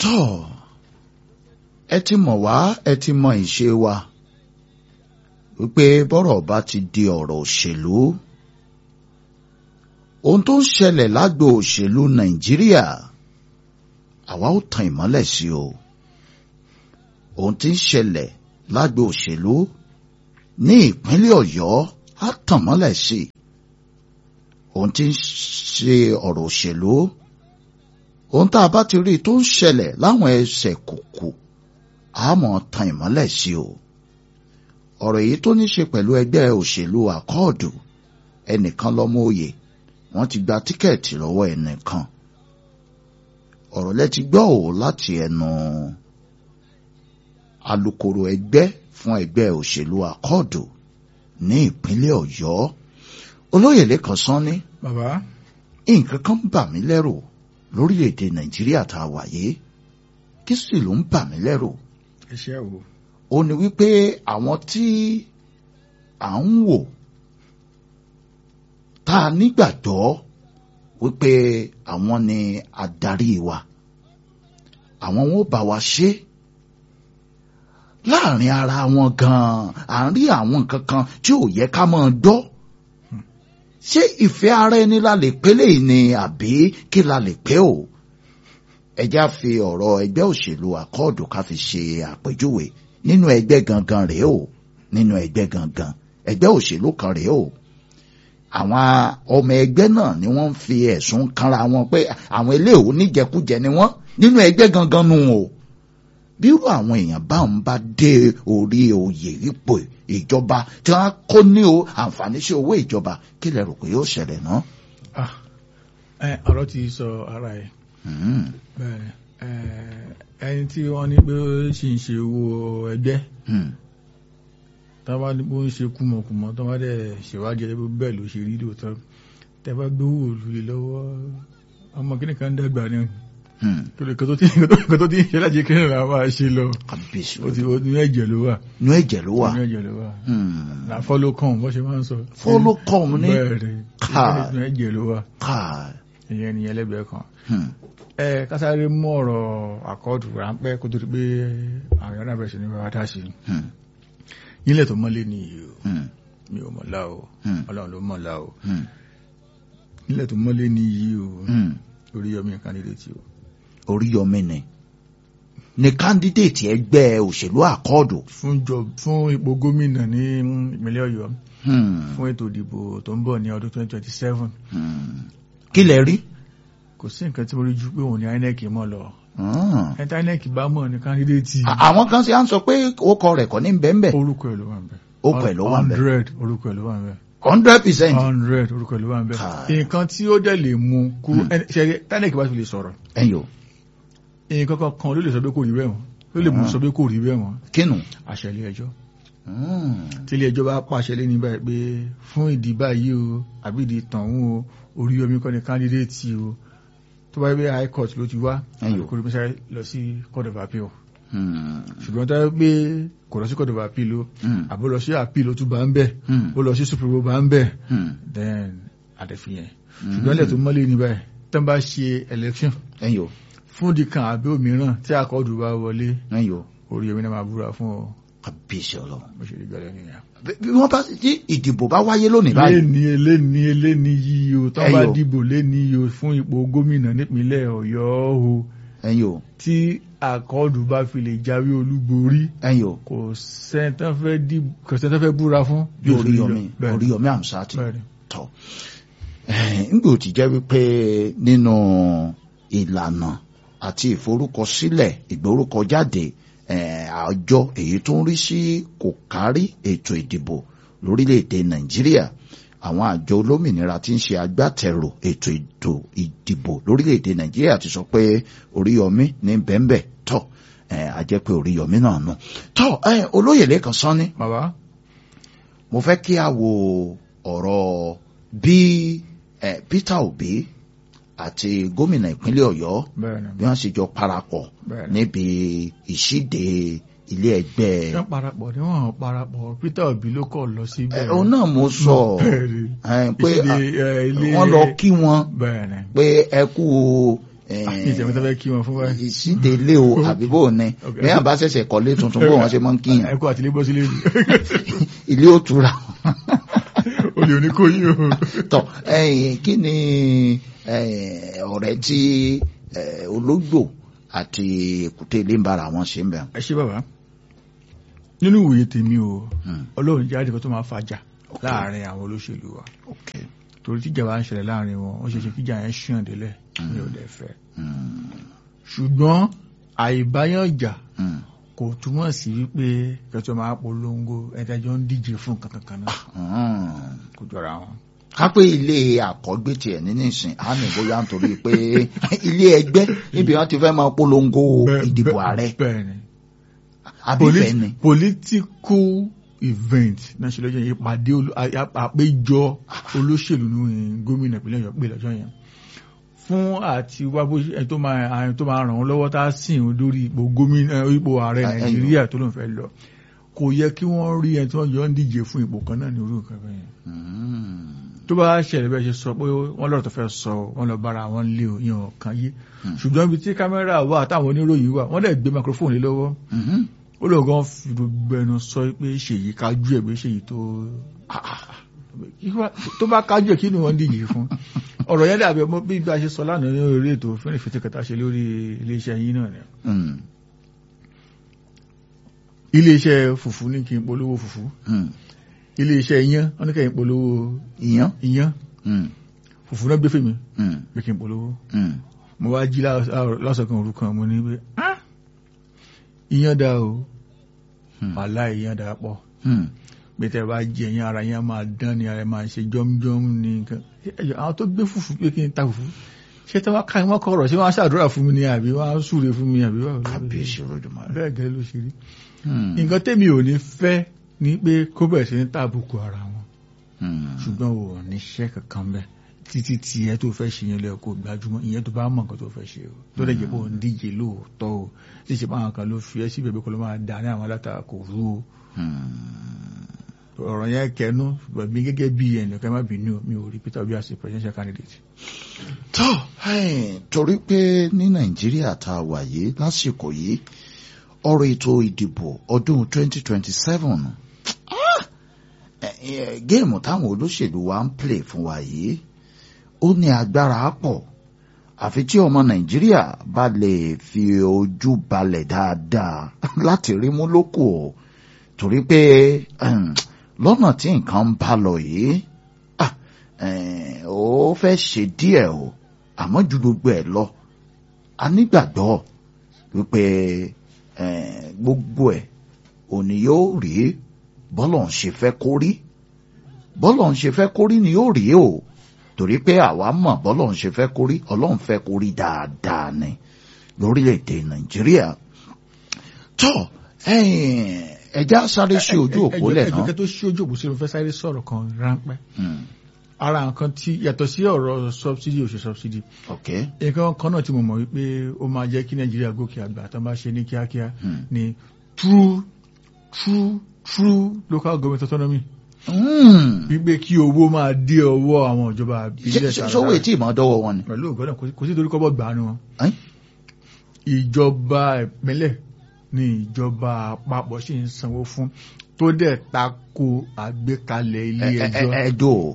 tọ́ ẹ ti mọ̀ wá ẹ ti mọ ìṣe wa wípé bọ́rọ̀ bá ti di ọ̀rọ̀ òṣèlú ohun tó ń ṣẹlẹ̀ lágbo òṣèlú nàìjíríà àwa ó tan ìmọ́lẹ̀ sí o ohun tí ń ṣẹlẹ̀ lágbo òṣèlú ní ìpínlẹ̀ ọ̀yọ́ á tàn mọ́lẹ̀ sí ohun tí ń ṣe ọ̀rọ̀ òṣèlú ohun tá a bá ti rí tó ń ṣẹlẹ̀ láwọn ẹsẹ̀ kùkù á mọ̀ tan ìmọ́lẹ̀ sí o ọ̀rọ̀ èyí tó ní ṣe pẹ̀lú ẹgbẹ́ òṣèlú àkọọ̀dù ẹnìkan lọ́mọ òye wọ́n ti gba tíkẹ́ẹ̀tì lọ́wọ́ ẹnìkan ọ̀rọ̀ lẹ ti gbọ́ ò láti ẹnu alukoro ẹgbẹ́ fún ẹgbẹ́ òṣèlú àkọọ̀dù ní ìpínlẹ̀ ọ̀yọ́ olóyè lẹ́kàn sanni bàbá nǹkan kan bà mí lẹ́rù lórílẹ̀‐èdè nàìjíríà tá a wà yìí kí sì ló ń bà mí lẹ́rù iṣẹ́ wo ó ní wípé àwọn tí à ń wò tá a nígbàgbọ́ wípé àwọn ni adarí wa àwọn wọn ò bá wa ṣe láàrin ara wọn gan-an à ń rí àwọn nǹkan kan tí ò yẹ ká máa gbọ́ ṣé ìfẹ́ ara ẹni la lè pé léyìí ni àbí kí la lè pé o ẹjá fi ọ̀rọ̀ ẹgbẹ́ òṣèlú àkọọdù ká fi ṣe àpèjúwe nínú ẹgbẹ́ gangan rèé o nínú ẹgbẹ́ gangan ẹgbẹ́ òṣèlú kan rèé o àwọn ọmọ ẹgbẹ́ náà ni wọ́n ń fi ẹ̀sùn kanra wọn pé àwọn eléyìí oníjẹkújẹ ni wọ́n nínú ẹgbẹ́ gangan nù o bírú àwọn èèyàn bá ń bá dé orí oyè ipò ìjọba tí wọ́n kó ní o àǹfààní sí owó ìjọba kí lẹ rò pé yóò ṣẹlẹ̀ náà. ah ẹ ọ̀rọ̀ ti sọ ara ẹ̀ Hmm. bẹ́ẹ̀ ẹ ẹni tí wọ́n ní pé ó sì ń ṣe owó ẹgbẹ́ Hmm. tábà ní pé ó ń ṣe kùmọ̀kùmọ̀ tó bá dẹ̀ ṣèwádìí ẹ̀ bẹ́ẹ̀ ló ṣe rí lóòótọ́ tẹ́ bá gbówó òlùlé lọ́wọ́ ọmọ kíní kan dàgbà ni Hmm. torí kan tó ti kan tó ti ń ṣe láti kí nìyẹn máa ṣe lọ kábíyèsí ó ti ó ní ẹ̀jẹ̀ ló wà inú ẹ̀jẹ̀ ló wà. ní ẹ̀jẹ̀ ló wà Hmm. là fọ́lọ́ kàn bọ́ ṣe máa ń sọ Follow come ní? bẹ́ẹ̀ ni Káà. ní ẹ̀jẹ̀ ló wà káà. ìyẹn nìyẹn lẹ́gbẹ̀ẹ́ kan Hmm. ẹ kásáré mú ọ̀rọ̀ àkọọdù ráńpẹ́ kó tó di pé àwọn èèyàn náà bẹ̀rẹ̀ sí ní bá wa dá sí i Hmm. nílẹ̀ tó mọ́lé ní iye o Hmm. mi ò mọ̀lá o Hmm. ọlọ́run ló mọ̀lá o Hmm. nílẹ̀ tó mọ́lé ní iye o Hmm. orí yọmí kandidate o Oríyọmí ni ni kándídéètì ẹgbẹ́ òṣèlú àkọọdù. fún jọ fún ipò gómìnà ní ìpínlẹ̀ ọ̀yọ́ Hmm. fún ètò ìdìbò tó ń bọ̀ ní ọdún 2027 Hmm. kí lẹ rí. kò sí nǹkan tí mo rí ju pé òun ní inec mọ̀ lọ Hmm. ẹni tí inec bá mọ̀ ní kandidate À- àwọn kan ṣe à ń sọ pé ó kọ rẹ̀ kọ́ ní bẹ́ẹ̀nbẹ́ẹ̀ orúkọ ẹ̀ ló wà ń bẹ̀ Orúkọ ẹ̀ ló wà ń bẹ̀. hundred orúkọ ẹ̀ ló wà ń bẹ̀ hundred percent. hundred orúkọ ẹ̀ ló wà ń bẹ̀ Káì. nǹkan tí ó dẹ̀ lè mú kúrò Hmm. ẹni ṣe tí inec bá fi lè sọ̀rọ̀ ẹ̀yọ́ nǹkan kan kan ló lè sọ pé kò rí bẹ́ẹ̀ mọ́ ló lè mú Ah. sọ pé kò rí bẹ́ẹ̀ mọ́ kínú. àṣẹ ilé ẹjọ́ Hmm. tí ilé ẹjọ́ bá pàṣẹ lé ní báyìí pé fún ìdí báyìí o àbí ìdí tọ̀hún o Oríyọmí kọ́ ni candidate o tó bá yẹ pé high court ló ti wá Ẹyọ. kò rí bí sáré lọ sí court of appeal Hmm. ṣùgbọ́n tó yẹ pé kò lọ sí court of appeal o Hmm. àbó lọ sí appeal ó tún bá ń bẹ̀ Hmm. ó lọ sí supreme ó bá ń bẹ̀ Hmm. then àdẹ̀fìyẹn Hmm. ṣùgbọ́n ilẹ̀ tó mọ́lé ní báyìí tó ń bá ṣe election ẹ̀yọ́ fún ìdí kan àbí òmíràn tí àkọ́dù bá wọlé ẹ̀yọ́ Oríyọmí náà máa búra fún ọ kábíyèsí ọlọ́run. bó ṣe rí gbẹ́lẹ́ nìyẹn. bí bí wọ́n bá tí ìdìbò bá wáyé lónìí báyìí. léni eléni eléni yìí o tó bá Ẹyọ. dìbò léni yìí o fún ipò gómìnà nípínlẹ̀ Ọ̀yọ́ o ẹ̀yọ́ tí àkọọdù bá fi lè jáwé olúborí ẹ̀yọ́ kò sẹ́ńtán fẹ́ dìbò kò sẹ́ńtán fẹ́ búra fún. bí Oríyọmí Bẹ́ẹ̀ni. Oríyọmí Hamzat Bẹ́ẹ̀ni. tọ nígbà tí jẹ́ wípé nínú ìlànà àti ìforúkọsílẹ̀ ìgbórúkọjáde eh, àjọ èyí tó ń rí sí kò kárí ètò ìdìbò lórílẹ̀‐èdè Nàìjíríà àwọn àjọ olómìnira tí ń ṣe agbátẹrù ètò ètò ìdìbò lórílẹ̀‐èdè Nàìjíríà ti sọ pé Oríyọmí ní bẹ́ńbẹ́ tọ̀ eh, a jẹ́ pé Oríyọmí náà nù tọ́ eh, olóyè lẹ́kan sanni bàbá mo fẹ́ kí a wo ọ̀rọ̀ bí eh, Peter Obi àti gómìnà ìpínlẹ̀ Ọ̀yọ́ bẹ́ẹ̀ni bí wọ́n ṣe jọ parapọ̀ bẹ́ẹ̀ni. níbi ìṣíde ilé ẹgbẹ́ wọ́n parapọ̀ ni wọ́n parapọ̀ Peter Obi ló kọ̀ lọ sí ẹ̀ òun náà mo sọ bẹ́ẹ̀ni eh, pé ìṣèlè, eh, ilé- wọ́n lọ kí wọn bẹ́ẹ̀ni pé ẹ kú ìṣẹ̀mí tó fẹ́ kí wọn fún wa. ìsíde ilé o àbí bò ní Okay. bẹ́ẹ̀ bá ṣẹ̀ṣẹ̀ kọ́lé tuntun bó wọn ṣe máa ń kíyàn ẹ̀kọ́ àti ilé bọ́ sílé yìí ilé ó tura olè oníkó yìí o. tọ ẹ̀yin kí ni eh, ọ̀rẹ́ tí eh, ológbò àti èkúté ilé ń bára wọn ṣe ń bẹ̀. ẹ ṣe bàbá nínú ìwòye tèmi o Hmm. ọlọ́run jẹ́ àdìkan tó máa fàjà láàrin àwọn olóṣèlú wa Okay. torí tíjà bá ń ṣẹlẹ̀ láàrin wọn ó ṣe ṣe kíjà yẹn ṣùn délẹ̀ ní ọ̀dẹ̀ fẹ́ Hmm. ṣùgbọ́n àìbáyànjà Hmm. kò túmọ̀ sí wípé kẹtọ́ máa polongo ẹ̀dájọ́ ń díje fún kankan náà Hmm. kò jọra wọn. kápẹ́ ilé àkọ́gbé tiẹ̀ ní nísìn á ní bóyá nítorí pé ilé ẹgbẹ́ níbi wọn ti fẹ́ máa polongo Bẹ́ẹ̀- ìdìbò bẹ́ẹ̀- ààrẹ bẹ́ẹ̀ ni àbífẹ́ ni. political event náà ṣe lọ́jọ́ yẹn ìpàdé olú- a- a- àpéjọ olóṣèlú ní gómìnà ìpínlẹ̀ ọ̀yọ́ pé lọ́jọ́ yẹn fún àti wá bó ṣe- ẹni tó máa ẹni tó máa ràn wọ́n lọ́wọ́ tá a sìn ín lórí ipò gómìnà ipò ààrẹ Ah, ẹ̀yìn. nàìjíríà tó lóun fẹ́ lọ kò yẹ kí wọ́n rí ẹni tí wọ́n jọ ń díje fún ipò kan náà ní orí nǹkan bẹ́ẹ̀ yẹn Hmm. tó bá ṣẹlẹ̀ bẹ́ẹ̀ ṣe sọ pé wọ́n lọ́rọ̀ tó fẹ́ sọ wọ́n lọ bára wọn lé o yan ọ̀kan yé Hmm. ṣùgbọ́n ibi tí kámẹ́rà wà táwọn oníròyìn wà wọ́n dẹ̀ gbé microphone lé lọ́wọ́ Mhm. ó lọ gan fi gbogbo ẹnu sọ pé ṣèyí kájú ẹ̀ pé ṣèyí tó tó bá kájú ẹ̀ kí ni wọ́n díje fún ọ̀rọ̀ yẹn dàbí ọmọ bí bá ṣe sọ lánàá ní orí ètò fẹ́rẹ̀ fẹ́tẹ̀ kẹta ṣe lórí iléeṣẹ́ yín náà ni Hmm. iléeṣẹ́ fùfú ní kí n polówó fùfú Hmm. iléeṣẹ́ iyán wọ́n ní kí n polówó ìyàn. iyán Hmm. fùfú náà gbé fèmí Hmm. pé kí n polówó Hmm. mo wá jí lásọ̀kan òru kan mo ní pé "Ah, iyán dá o Hmm. wàhálà iyán dá pọ̀ Hmm. gbẹtẹ bá jẹ yẹn ara yẹn máa dán ni ara yẹn máa ṣe jọmjọm ní nǹkan ẹjọ àwọn tó gbé fùfú pé kí n ta fùfú ṣé tí wọn ká wọn kọ ọ̀rọ̀ ṣé wọn á ṣàdúrà fún mi ni àbí wọn á súre fún mi àbí wọn. kábíyèsí olódùmarè. bẹ́ẹ̀ gẹ́gẹ́ ló ṣe rí Hmm. nǹkan tèmi ò ní fẹ́ ni pé kó bẹ̀rẹ̀ sí ní tàbùkù ara wọn Hmm. ṣùgbọ́n ò ní ṣẹ́ kankan bẹ́ẹ̀ títí tí ẹ tó fẹ́ ṣe yẹn lọ kó gbajúmọ̀ ìyẹn tó bá mọ̀ nǹkan tó fẹ́ ṣe o tó dẹ̀ jẹ́ pé òun díje lóòótọ́ o tí ìṣe báwọn kan ló fi ẹ́ síbẹ̀ bí kò ló máa dà ní àwọn alátakò rú o Hmm. ọ̀rọ̀ yẹn kẹnu mi gẹ́gẹ́ bí ẹnìkan má bínú mi ò rí Peter Obi as a presidential candidate. tó ẹ̀ẹ́n, torí pé ní nàìjíríà tá a wà yìí lásìkò yìí ọ̀rọ̀ ètò ìdìbò ọdún 2027 ah, ẹ̀, ẹ̀, géèmù táwọn olóṣèlú wa ń play fún wa yìí ó ní agbára pọ̀ àfi tí ọmọ nàìjíríà bá lè fi ojú balẹ̀ dáadáa láti rí mú lóko o torí pé ẹ̀m, lọ́nà tí nǹkan ń bá lọ yìí ah, ẹ̀ẹ́n, ó fẹ́ ṣe díẹ̀ o àmọ́ ju gbogbo ẹ̀ lọ a nígbàgbọ́ wípé ẹ̀ẹ́n, gbogbo ẹ̀ òní yóò rí bọ́lọ̀ ń ṣe fẹ́ kó rí bọ́lọ̀ ń ṣe fẹ́ kó rí ni yóò rí o torí pé àwa mọ̀ bọ́lọ̀ ń ṣe fẹ́ kó rí ọlọ́run fẹ́ kó rí dáadáa ni lórílẹ̀‐èdè nàìjíríà tó ẹ̀ẹ́n, ẹja sáré sí ojú òpó lẹ̀ ẹjọ́ náà kẹ́ tó sí ojú òpó sí mo fẹ́ sáré sọ̀rọ̀ kan ráńpẹ́ Hmm, ara nǹkan tí yàtọ̀ sí ọ̀rọ̀ subsidy òṣè subsidy ok nǹkan kan náà tí mo mọ̀ wípé ó máa jẹ́ kí nàìjíríà gòkè àgbà tó bá ṣe ní kíákíá Hmm. ni true true true local government autonomy Hmm. wípé kí owó máa dé ọwọ́ àwọn ìjọba Ṣé- àbílẹ̀ ṣé- sówó ètí ìmọ̀ dọ́wọ́ wọn ni. pẹ̀lú ògbọ́dọ̀ kò sí torí kọ́bọ̀ gbà ní wọn Ẹ́n? ìjọba ìpínlẹ̀ ni ìjọba àpapọ̀ sì ń sanwó fún tó dẹ̀ tako àgbékalẹ̀ ilé Ẹ- ẹ- ẹjọ́ ẹ- ẹ̀dọ́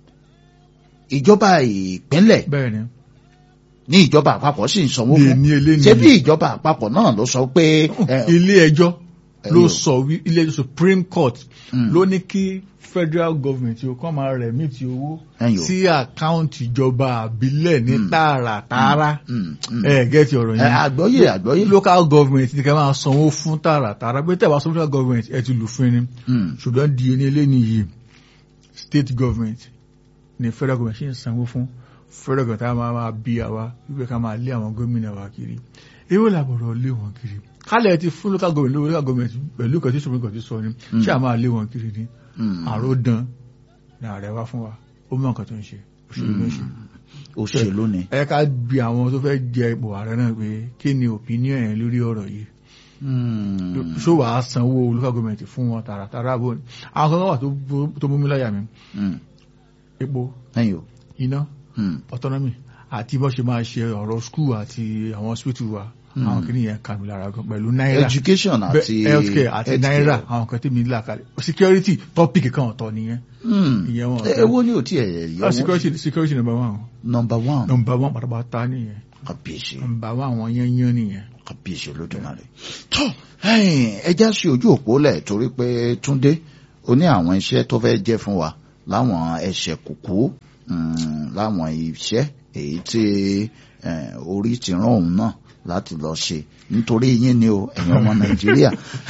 ìjọba ìpínlẹ̀ bẹ́ẹ̀ ni ní ìjọba àpapọ̀ sì ń sanwó lè fún ní ilé ṣé bí nìyí ìjọba àpapọ̀ náà ló sọ pé ẹ, ilé ẹjọ́ ẹ ló yóò. sọ wí ilé ẹjọ́ Supreme Court Mm. ló ní kí federal government yóò kọ́ máa rẹ̀ mí ti owó ẹ yóò. sí àkáǹtì ìjọba àbílẹ̀ ní Mm. tààràtààrà Mm, mm. ẹ gẹ́tì ọ̀rọ̀ Ẹ, yẹn àgbọ́yé àgbọ́yé. local government ní ká máa sanwó fún tààràtààrà pé tẹ̀wá sọ local government ẹ ti lù fún ẹni Mm, ṣùgbọ́n di ẹni eléyìí yìí state government ni federal government ṣe ń sanwó fún federal government á máa máa bí àwa wípé ká máa lé àwọn gómìnà wa kiri èwo làbọ̀rọ̀ lé wọn kiri kálẹ̀ ti fún local government lówó local government pẹ̀lú nǹkan tí supreme court ti sọ ni ṣé à máa lé wọn kiri ni mm. àròdàn ní ààrẹ wá fún wa ó mọ nǹkan tó ń ṣe òṣèlú ló ń ṣe òṣèlú ni. ẹ ká bi àwọn tó fẹ́ jẹ ipò ààrẹ náà pé kí ni opinion ẹ̀ lórí ọ̀rọ̀ yìí Mm, ṣó wàá sanwó local government fún wọn tààràtàrà bò ní àwọn kan wà tó bó- tó mú mi láyà mi mm. epo ẹ yóò. iná Mm, autonomy àti bó ṣe máa ṣe ọ̀rọ̀ school àti àwọn hospital wa Hmm. àwọn kìíní yẹn kà mí lára gan pẹ̀lú náírà education Bẹ- àti healthcare àti náírà àwọn kan tí mi là kalẹ̀ security topic kan ọ̀tọ̀ nìyẹn Hmm. ìyẹn wọn Eh, èwo ni ò tí ẹ yẹ Ah, wọn security security number one number one number one pátápátá nìyẹn kàbíyèsí number one àwọn yẹn yẹn nìyẹn. kàbíyèsí olódùmarè tó ẹja sí ojú òpó lẹ̀ torí pé túndé ó ní àwọn iṣẹ́ tó fẹ́ jẹ́ fún wa láwọn ẹsẹ̀ kùkú mm, láwọn iṣẹ́ èyí tí eh, orí ti rán òun náà láti lọ ṣe nítorí yín ni o ẹ̀yin ọmọ nàìjíríà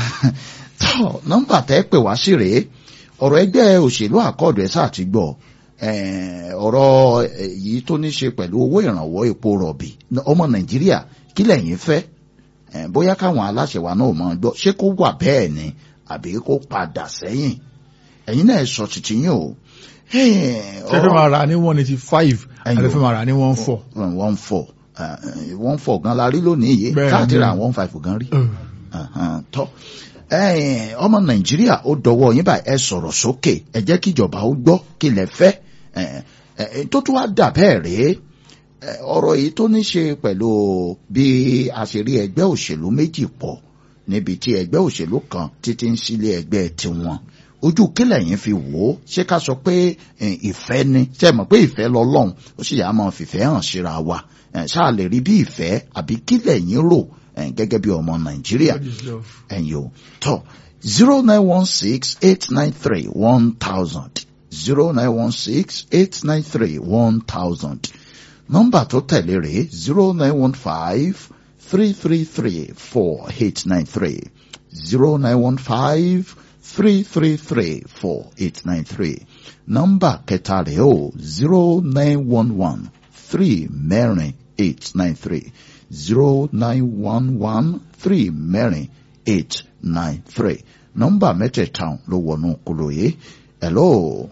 tó nọ́mbà tẹ́ pè wá sí rèé ọ̀rọ̀ ẹgbẹ́ òṣèlú àkọọdù ẹ sáà ti gbọ́ eh, ọ̀rọ̀ eh, yìí tó ní ṣe pẹ̀lú owó ìrànwọ́ epo rọ̀bì ọmọ nàìjíríà kí lẹ̀yin fẹ́ Eh, bóyá káwọn aláṣẹ wa náà mọ̀ gbọ́ ṣé kó wà bẹ́ẹ̀ ni àbí kó padà sẹ́yìn ẹ̀yin náà sọ títí yín o. Eh, ṣé fẹ́ máa rà ní one eighty five Ẹ̀yin àti o. fẹ́ máa rà ní one four. one four eh, one four gan la rí lónìí yìí Bẹ́ẹ̀ káàtì ni. ra one five gan rí Ahan, tọ́ Eh, ọmọ nàìjíríà ó dọwọ́ yín báyìí ẹ sọ̀rọ̀ sókè ẹ jẹ́ kí ìjọba ó gbọ́ kí lẹ fẹ́ Eh, eh, tó tún wá dà bẹ́ẹ̀ rèé Eh, ọ̀rọ̀ yìí tó ní ṣe pẹ̀lú bí a ṣe rí ẹgbẹ́ òṣèlú méjì pọ̀ níbi tí ẹgbẹ́ òṣèlú kan títí ń sílé ẹgbẹ́ tiwọn ojú kílẹ̀ yín fi wò ó ṣé ká sọ pé eh, ìfẹ́ ni ṣe mọ̀ pé ìfẹ́ lọ́lọ́run ó sì yà á máa fìfẹ́ hàn síra wa Eh, ṣáà lè rí bí ìfẹ́ àbí kílẹ̀ yín rò eh, gẹ́gẹ́ bí ọmọ nàìjíríà What is love? ẹ̀yin o tọ́ zero nine one six eight nine three one thousand zero nine one six eight nine three one thousand nọ́mbà tó tẹ̀lé rèé zero nine one five three three three four eight nine three zero nine one five three three three four eight nine three nọ́mbà kẹta rèé o zero nine one one three mẹ́rin eight nine three zero nine one one three mẹ́rin eight nine three nọ́mbà mẹ́tẹ̀ẹ̀ta ló wọnú kúlò yìí hello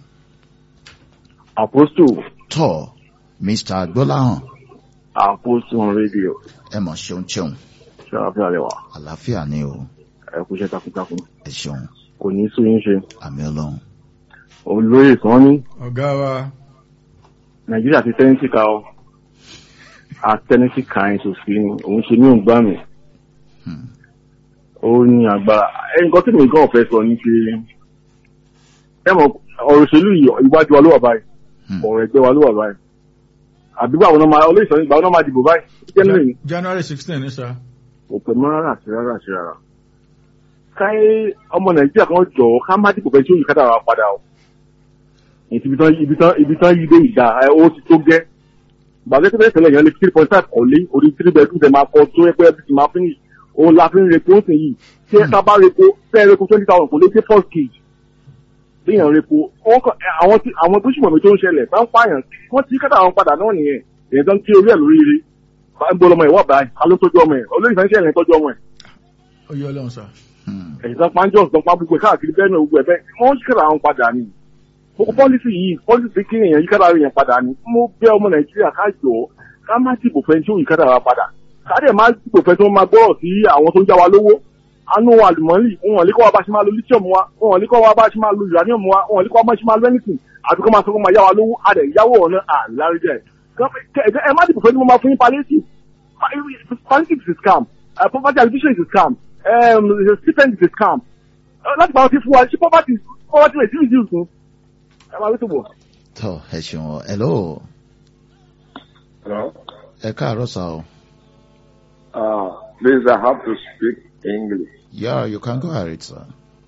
Apostle, tọ́ mr agbọ́láhàn Apostle on radio. ẹ mọ̀ ṣeun ṣeun Ṣé àfihàn rẹ̀ wá? àlàáfíà ni o Ẹ kú iṣẹ́ takuntakun. ẹ ṣeun Kò ní sún yín ṣe. àmì ọlọ́run Olóyè kan ní ọ̀gá wa Nàìjíríà ti tẹ́nítì ká ọ. Àtẹ́nítì ká ẹ̀ sòsì ni òun ṣe ní òǹgbà mi. Hmm. Ó ní agbára. Ẹ nǹkan tí mi gan fẹ́ sọ ní pé ẹ mọ̀ ọ̀rọ̀ òṣèlú yìí iwájú wa ló wà báyìí. Hmm. Ọ̀rọ̀ ẹgbẹ́ wa ló wà báyìí. Àbí báwo náà máa olóyè sọ nígbà wo náà máa dìbò báyìí? Jẹ́nìrì January sixteen ní sá. kò pẹ́ mọ́ rárá àti rárá àti rárá. káyé ọmọ nàìjíríà kan jọ ká má dìbò bẹ́ẹ̀ tí ó yí kádà wá padà o. èyí ibi tán ibi tán ibi tán yí dé ìdá ẹ ó ti tó gẹ́. gbàgbé tó bẹ́ẹ̀ tẹ́lẹ̀ yẹn lé three point five kọ́lé orí three bedroom tẹ̀ máa kọ́ tó yẹ pé ẹbí ti máa fi ń òun la fi ń repo ó sì yìí tí ẹ sábà repo fẹ́ẹ́ repo twenty thousand kò lè dé first cage. léèyàn repo wọ́n kàn- ẹ, àwọn tí àwọn tó ṣùgbọ́n mi tó ń ṣẹlẹ̀ bá ń pààyàn wọ́n ti kádà wọn padà náà nìyẹn èyàn tó ń kí orí ẹ̀ lórí ire bá ń gbọ́ ọmọ ẹ̀ wọ́n bá a ló tọ́jú ọmọ ẹ̀ olóyìn fẹ́ ń ṣẹlẹ̀ tọ́jú ọmọ ẹ̀ ó yọ ọlọ́run sá. Hmm. ẹ̀sìn tó pàǹjọ́ tó pa gbogbo ẹ̀ káàkiri bẹ́ẹ̀ náà gbogbo ẹ̀ bẹ́ẹ̀ wọ́n ń kíkàrà àwọn padà ni gbogbo pọ́lísì yìí pọ́lísì kí èèyàn yíkàrà èèyàn padà ni mo bẹ̀ ọmọ nàìjíríà ká jọ ká má dìbò fẹ́ tí ó yíkàrà wa padà ká dẹ̀ má dìbò fẹ́ tí wọ́n máa gbọ́rọ̀ sí àwọn tó ń já wa lówó anú àlùmọ́lì wọn lè kọ́ wa bá ṣe máa lo lithium wa wọn lè kọ́ wa bá ṣe máa lo uranium wa wọn lè kọ́ wa bá ṣe máa lo anything àti kọ́ máa sọ fún máa yá wa lówó a dẹ̀ yáwó ọ̀nà àlárídẹ̀ ẹ má dìbò fẹ́ tí wọ́n máa fún yín palliative palliative is a scam uh, poverty alleviation is a scam um, stipend is a scam uh, láti pàrọ̀ sí fún wa ṣé poverty poverty rate reduce ni ẹ máa rí tó bọ̀. tọ́ ẹ ṣeun o hello Hello. ẹ káàárọ̀ sá o Uh, please, I have to speak English. yeah you can go ahead sir.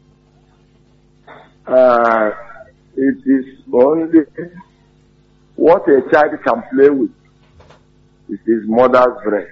Uh, it is only what a child can play with is his mother's breast.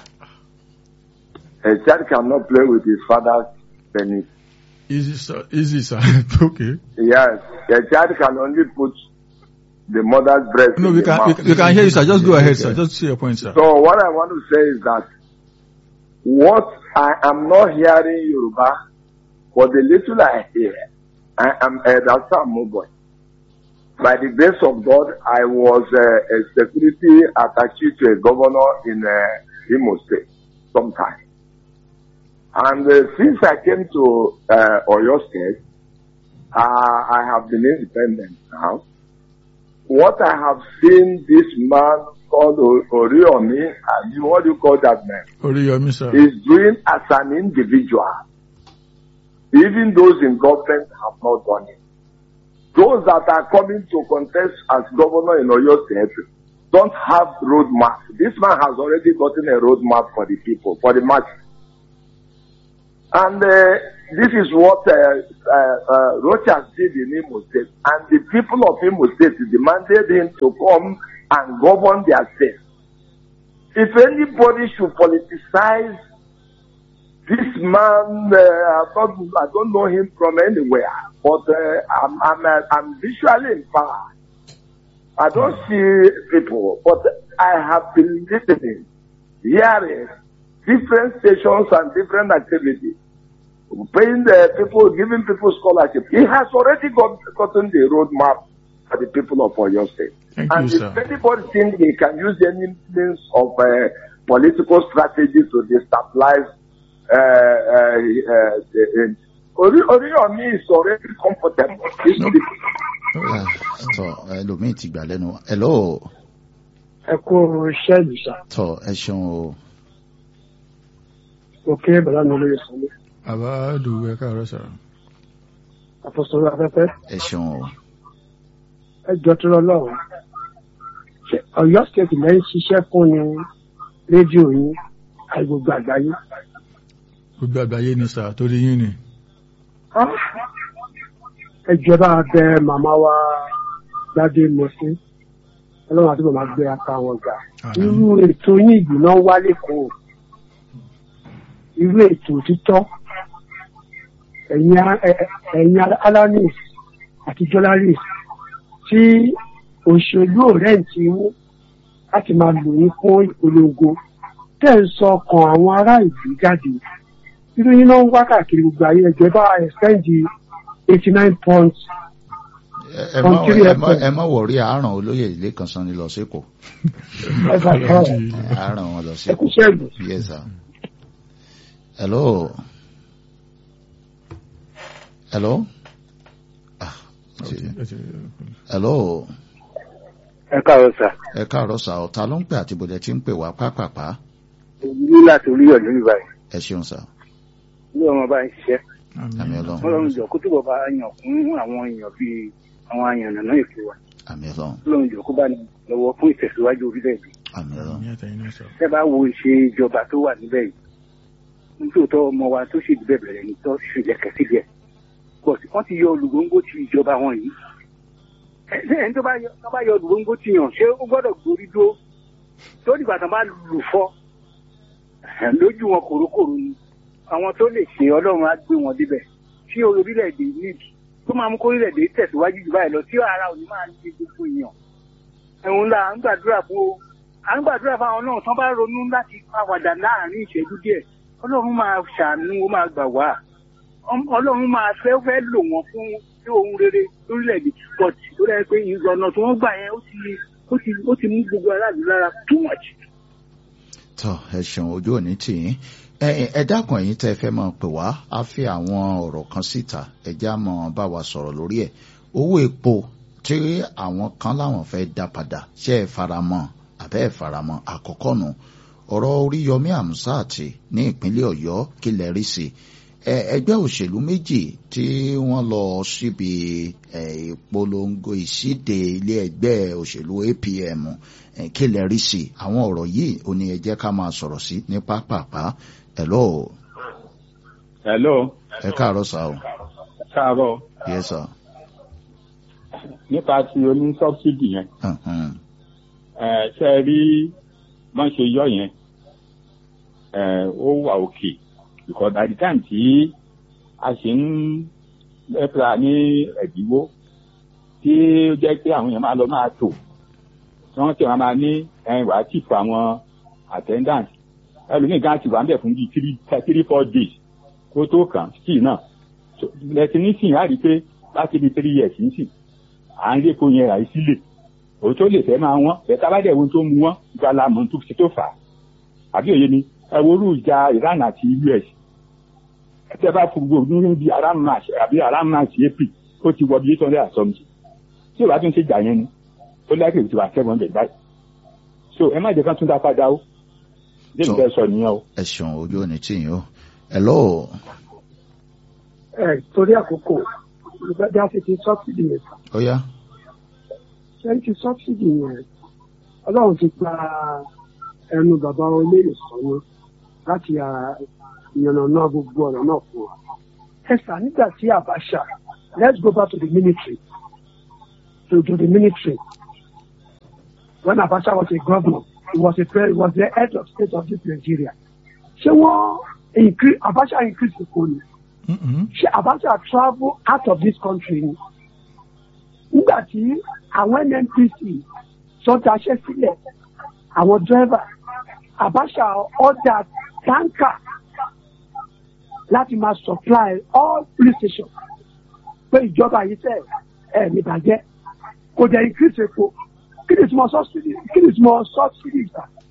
A child cannot play with his father's penis. easy sir easy sir okay. Yes, a child can only put the mother's breast no in we the can we, mouth. can- we can hear you sir just go ahead sir just say your point sir. So what I want to say is that what I am not hearing Yoruba, but the little I hear, I am Elder Sam Moboy. By the grace of God, I was uh, a security attaché to a governor in uh, Imo State sometime. And uh, since I came to uh, Oyo State, uh, I have been independent now. What I have seen this man called O- Oriomi, and what do you call that man, Oríyọmí sir. is doing as an individual. Even those in government have not done it. Those that are coming to contest as governor in Oyo State don't have roadmap. This man has already gotten a roadmap for the people, for the masses. And uh, this is what uh, uh, uh, Rochas did in Imo State. And the people of Imo State demanded him to come and govern their state. If anybody should politicize this man, uh, I, don't, I don't know him from anywhere, but uh, I'm, I'm, uh, I'm visually empowered. I don't see people, but I have been listening, hearing different stations and different activities, paying the people, giving people scholarship. He has already got, gotten the roadmap for the people of Oyo State. Thank and you, if sir. anybody thinks he can use any means of uh, political strategy to destabilize uh, uh, uh, the, uh, Ori- Oriyomi is already comfortable. These No. people- Ah, tọ ẹlòmíì ti gbà lẹ́nu wa. hello ẹ kú iṣẹ́ ìlúṣà tọ ẹ ṣeun o òkè bàbá mi olóye sanni Bàbá Dùwú ẹ káàárọ̀ sir. àfọsọ̀rọ̀ afẹ́fẹ́ ẹ ṣeun o ẹ jọ tó lọ lọ́wọ́ ṣe ọ̀yọ́ stéètì lẹ́yìn ṣiṣẹ́ fún ni rédíò yín àti gbogbo àgbáyé. Gbogbo àgbáyé ni sir torí yín ni. Ah! ẹ jọ bá bẹ màmá wa gbadé mọ̀sí ọlọ́run àti màmá gbé apá wọn gbà. irú ètò yín ìgbìnà wá lẹ́kọ̀ọ́ irú ètò òtítọ́ ẹ̀yin a- ẹ- ẹ- ẹ̀yin alanis àti jọlaris tí òṣèlú òrẹ́ǹtì mú láti máa lò yín fún ìpolongo tẹ́ ń sọ ọkàn àwọn ará ìlú jáde irú yín náà ń wá káàkiri gbogbo ayé ẹjọ́ bá ẹ̀sẹ́ǹdì eighty nine points Ẹ- ẹ má Kọ̀ǹtírì ẹ má- FM. ẹ má wọrí àárọ̀ olóyè ilé kan sanni lọ sékòó ẹ̀fà kan àárọ̀ wọn lọ ẹkú sékòó ṣẹ́gun. yes sir hello hello ah ti- hello ẹ káàárọ̀ sà ẹ káàárọ̀ sà ọ̀tá ló ń pè àti bòdẹ tí ń pè wá pápápá ní láti orí ọ̀dọ́ ní báyìí ẹ ṣeun sà ní ọmọ bá ń ṣiṣẹ́ àmì ọlọ́run ọlọ́run jọ kó túbọ̀ bá yàn kún àwọn èèyàn bíi àwọn àyànnà ètò wa àmì ọlọ́run ọlọ́run jọ kó bá ní lọ́wọ́ fún ìtẹ̀síwájú orílẹ̀-èdè àmì ọlọ́run Ní àtẹ̀yìn náà sir. tẹ́ bá wo ìṣe ìjọba tó wà níbẹ̀ yìí nítòótọ́ ọmọ wa tó sì dìbẹ̀ bẹ̀rẹ̀ ní tó sì lẹ̀kẹ́ síbẹ̀ but wọ́n ti yọ olùgbòǹgbò ti ìjọba wọn yìí ẹ ṣé ẹni tó bá yọ tó bá yọ olùgbòǹgbò ti yàn ṣé ó gbọ́dọ̀ gborí dúró tó dìgbà tán bá lù fọ́ ẹ̀, lójú wọn kòrókòrò ni àwọn tó lè ṣe ọlọ́run á gbé wọn débẹ̀ tí orílẹ̀-èdè níbi tó máa mú kó orílẹ̀-èdè tẹ̀síwájú jù báyìí lọ tí ara òní máa ń ṣe gbogbo èèyàn ẹ̀hún la à ń gbàdúrà fún o à ń gbàdúrà fún àwọn náà tán bá ronú láti pàwàdà láàrin ìṣẹ́jú díẹ̀ ọlọ́run máa ṣàánú ó máa gbà wá Ọm- ọlọ́run máa fẹ́ fẹ́ lò wọ́n fún sí ohun rere lórílẹ̀‐èdè but tó dẹ́ pé ìrọ̀nà tí wọ́n gbà yẹn ó ti ó ti ó ti mú gbogbo aráàlú lára too much. tọ ẹ ṣeun ojú òní tì yín ẹ ẹ dákun ẹ̀yin tẹ́ fẹ́ máa pè wá á fi àwọn ọ̀rọ̀ kan síta ẹjá mọ bá wa sọ̀rọ̀ lórí ẹ̀ owó epo tí àwọn kan láwọn fẹ́ dá padà ṣé ẹ faramọ́ àbẹ́ ẹ faramọ́ àkọ́kọ́ nù ọ̀rọ̀ Oríyọmí Àmúsàtì ní ìpínlẹ̀ Ọ̀yọ́ kí lẹ rí sí ẹ ẹgbẹ́ òṣèlú méjì tí wọ́n lọ síbi ẹ, ìpolongo ìṣíde ilé ẹgbẹ́ òṣèlú APM ẹ, kí lẹ rí sí àwọn ọ̀rọ̀ yìí ò ní ẹ jẹ́ ká máa sọ̀rọ̀ sí ní pápápá hello hello ẹ káàárọ̀ sá o káàárọ̀ yes sir nípa ti oní sọ́bsidì yẹn Mhm. ẹ ṣe rí bọ́n ṣe yọ yẹn ẹ ó wà òkè because by the time tí a ṣe ń lẹ́pra ní ẹ̀dínwó tí ó jẹ́ pé àwọn èèyàn máa lọ máa tò tí wọ́n sì wọ́n máa ní ẹ̀yìn wàá tìpù àwọn attendant ẹlòmíì gan ti wà ń bẹ̀ fún bíi three three four days kó tó kàn sí náà So, lẹ́sìn nísìnyí á rí i pé láti bíi three years nísìnyí à ń lépo yẹn rà í sílẹ̀ òun tó lè fẹ́ máa wọ́n bẹ́ẹ̀ bá dẹ̀ wo tó mu wọ́n gba la mọ̀ tó ti tó fà á àbí òye ni ẹ wo orú ìjà Iran àti US tẹ́ bá fún gbogbo ní bí around march àbí around march april ó ti wọ bí eight hundred and something tí o bá tún ṣe jà yẹn ni ó láìpẹ́ tí wàá seven hundred báyìí so ẹ má jẹ́ kán tún dá padà o jẹ́ So- ìfẹ́ sọ nìyẹn o. ẹ ṣeun ojú òní tí yín o hello ẹ torí àkókò olùgbàdì àfẹ́tì sọ́bsidì yẹn ó yá ṣẹ́yìn ti sọ́bsidì yẹn ọlọ́run ti gba ẹnu bàbá olóyè sọ́nù láti ìyànnà gbogbo ọ̀rọ̀ náà fún wa. ẹ sà nígbà tí Abacha let's go back to the military to, to the military when Abacha was a governor he was a pre he was the head of state of this Nigeria ṣé wọ́n increase Abacha increase the money Mm-mm. ṣé Abacha travel out of this country ni nígbà tí àwọn NNPC tó daṣẹ́ sílẹ̀ àwọn dírẹ́fà Abacha order tanker láti máa supply all police stations pé ìjọba yìí tẹ̀ ẹ̀ níbàjẹ́ kò dẹ̀ increase epo kí ni ìtumọ̀ subsidy kí ni ìtumọ̀ subsidy ìgbà